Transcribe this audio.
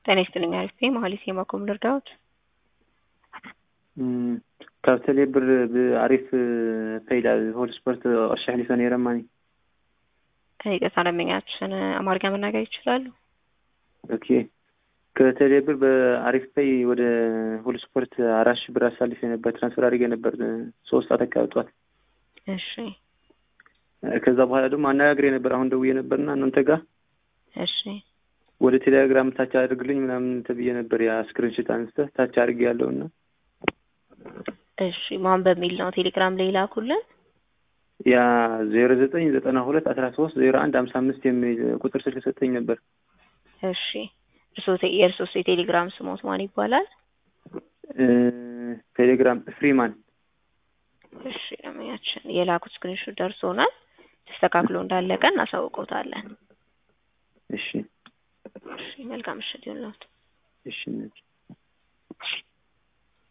ጤና ይስጥልኝ አሪፍ ነኝ መሀሌት የማኮም ልርዳዎት ካብ ቴሌብር ብኣሪፍ ፈይዳ ሆል ስፖርት ቅርሺ ሕሊፈ ነይረማኒ ይቅርታ ደንበኛችን አማርኛ መናገር ይችላሉ? ኦኬ ከቴሌብር በአሪፍ ፔይ ወደ ሁሉ ስፖርት አራት ሺህ ብር አሳልፌ ነበር። ትራንስፈር አድርጌ ነበር ሶስት ሰዓት አካባቢ ጠዋት። እሺ ከዛ በኋላ ደግሞ አነጋግሬ ነበር። አሁን ደውዬ ነበርና እናንተ ጋር እሺ ወደ ቴሌግራም ታች አድርግልኝ ምናምን ተብዬ ነበር። ያ ስክሪንሽት አንስተህ ታች አድርጌ ያለውና እሺ ማን በሚል ነው ቴሌግራም ላይ ላኩልን? ያ ዜሮ ዘጠኝ ዘጠና ሁለት አስራ ሶስት ዜሮ አንድ ሀምሳ አምስት የሚል ቁጥር ስልክ ሰጠኝ ነበር። እሺ እርሶ የእርሶስ የቴሌግራም ስሞት ማን ይባላል? ቴሌግራም ፍሪማን። እሺ ደንበኛችን የላኩት ስክሪንሾት ደርሶናል። ተስተካክሎ እንዳለቀ እናሳውቀውታለን። እሺ እሺ መልካም ምሽት ይሁንልዎት። እሺ